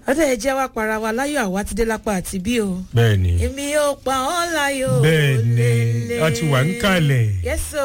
ọdẹ ẹ jẹ́ wá para wa láyọ̀ àwa ti dé lápá àti bí o. bẹ́ẹ̀ni èmi yóò pa ọ́ láyọ̀ bẹ́ẹ̀ni lélẹ̀. a ti wà ń kalẹ̀ yẹ́sò.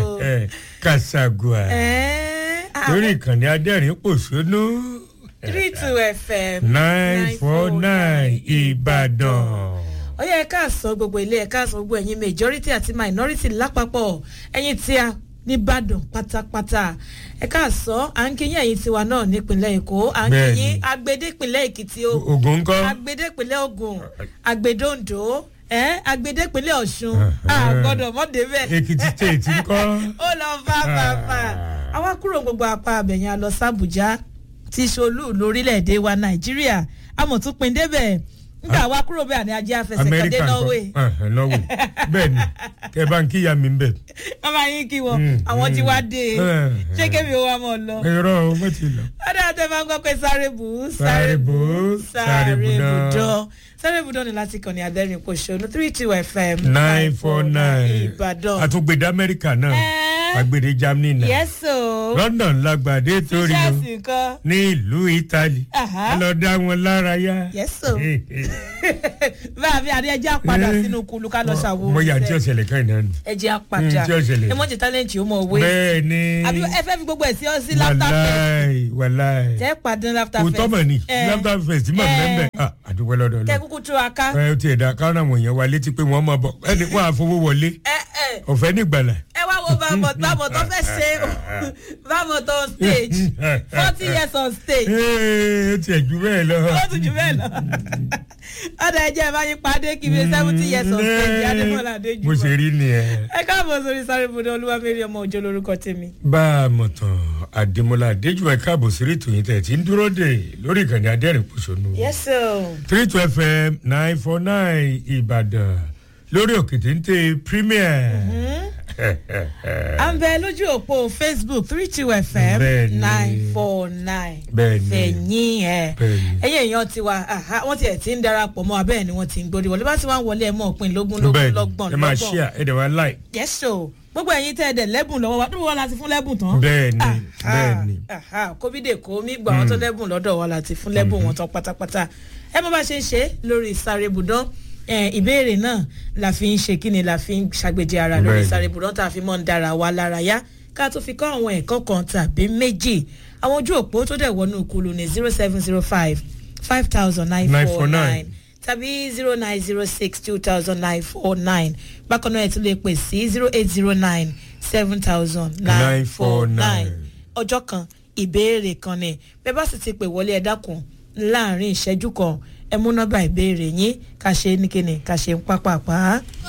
kàṣàgùà lórí ìkànnì adẹ́rìn pòṣónú three two fm nine four nine ìbàdàn. ó yẹ ká sọ gbogbo ilé ẹ ká sọ gbogbo ẹ̀yin majority àti minority lápapọ̀ ẹ̀yin tí a nìbàdàn pátápátá ẹ ká sọ à ń kíyìn ẹ̀yin tiwa náà nípínlẹ̀ èkó à ń Bẹ́ẹ̀ni. kíyìn agbedépínlẹ̀ èkìtì o ogun ńkọ́ agbedépínlẹ̀ ogun agbedóńdó ẹ agbedépínlẹ̀ ọ̀ṣun a gbọ́dọ̀ mọ́ débẹ̀ èkìtì state ńkọ́. ó lọ fà fà fà àwa kúrò gbogbo apá abẹ̀yẹn a lọ sàbújá tí solú lórílẹ̀‐èdè wa nàìjíríà amọ̀túnpin débẹ̀ nígbà wa kúrò bẹ́ẹ̀ ni ajé afẹsẹ̀kọ̀dé amẹ́ríkà norway ńkọ́ Ẹ̀hẹ̀, norway bẹ́ẹ̀ni kẹ bá ń kíyà mi bẹ̀. wọ́n máa yín kí wọn Mm, àwọn tí mm. wá dé e Eh, ṣé kémi ó wá mọ̀ lọ. irọ́ o mo ti lọ. ọ̀dà àti ẹ̀ máa ń gbọ́ pé sáré bù ú Sáré bù ú, sáré bù dán. dán sáré bù dán ni láti kàn ní adẹ́rìn pòṣónú three two fm nine four nine ìbàdàn. àtúngbèdè amẹ́ríkà náà Eh. agbèdè germany náà yẹ́sò london lágbàdé torí o tíṣàsì kan ní ìlú italy Aha. ẹ lọ dá wọn lára yá. yẹ́sò báà bí adé ẹjẹ́ àpadà sínú kulu ká lọ ṣàwo mo yà tí ọ̀sẹ̀lẹ̀ kan náà nù. ẹjẹ́ àpadà Mm, tí ó ṣẹlẹ̀. ẹ mọ̀ jẹ́ tálẹ́ǹtì ó mọ̀ wé bẹ́ẹ̀ ni àbí ẹ fẹ́ fi gbogbo ẹ̀ sí ọ sí laughter fest wàláì wàláì tẹ́ padà laughter kò fest tọ́mọ̀ ni Eh. laughter fest mọ̀ Eh. mẹ́mẹ́ àdúgbò lọ́dọ̀ kẹ́ lọ. kúkú tú wa ká ẹ ti ẹ̀dá káwọn àwọn èèyàn wa létí pé wọ́n mọ̀ bọ̀ ẹni wọ́n á fowó wọlé ẹ ẹ ọ̀fẹ́ nígbàlà. ẹ wá wo bàbọ̀ bàbọ̀ tó fẹ́ ṣe bàbọ̀ tó on stage forty years on stage Ee, ó tiẹ̀ ju bẹ́ẹ̀ lọ. ó tún jù bẹ́ẹ̀ lọ ọ̀dà ẹ̀jẹ̀ ẹ̀ bá yín padé kí bíi seventy years on stage adémọ̀lá adéjúmọ̀ mo ṣe rí nìyẹn. ẹ káàbọ̀ sórí sáré ibùdó olúwamẹ́rì ọmọ òjò lórúkọ tèmi. bá a mọ̀ tán àdèmọ́lá adéjúmọ̀ káàbọ̀ sí ètò yìí tẹ̀ tí ń dúró dè lórí ìkànnì adẹ́rìn pòṣónú. yes o. three two fm nine four nine ìbàdàn lórí òkè téńté premier. à ń bẹ lójú òpó facebook three two fm Bẹ́ẹ̀ni. nine four nine Bẹ́ẹ̀ni. fẹ̀yìn ẹ̀ Bẹ́ẹ̀ni. ẹ̀yìn èèyàn tiwa aha, wọ́n tiẹ̀ ti ń darapọ̀ mọ́ abẹ́ẹ̀ ni wọ́n ti ń gbórí wọlé bá ti wá ń wọlé ẹ̀ mọ́ òpin lógún lógún bẹ́ẹ̀ lọ́gbọ̀n ẹ máa lọ́gbọ̀n ṣíà ẹ dẹ̀ wá láì. yes o gbogbo ẹ̀yin tẹ́ ẹ dẹ̀ lẹ́bùn lọ́wọ́ wa dúró wọn láti fún lẹ́bùn tán. Bẹ́ẹ̀ni, Aha, bẹ́ẹ̀ni. aha, kóbídè kó mi gbà wọn tó lẹ́bùn lọ́dọ̀ wa láti fún lẹ́bùn wọn tán pátápátá ẹ mọ bá ṣe ń ṣe lórí ìsáré ibùdán ẹ, ìbéèrè náà la fi ń ṣe kí ni la fi ń ṣàgbéjì ara lórí Bẹ́ẹ̀ni. ìsáré ibùdán tá a fi mọ́ ń dára wa lára yá ká tó fi kọ́ àwọn ẹ̀kọ́ kan tàbí méjì àwọn ojú òpó tó dẹ̀ wọnú kulu ní zero seven zero five five thousand nine four 949. nine tàbí zero nine zero six two thousand nine four nine bákan náà ẹ tún lè pè sí zero eight zero nine seven thousand nine four nine 949. ọjọ́ kan ìbéèrè kan ni bẹ́ẹ̀ bá sì ti pè wọlé ẹ dákun láàrin ìṣẹ́jú kan ẹ mú nọ́mbà ìbéèrè yín ká ṣe é ní kíni ká ṣe ń pápá pa á.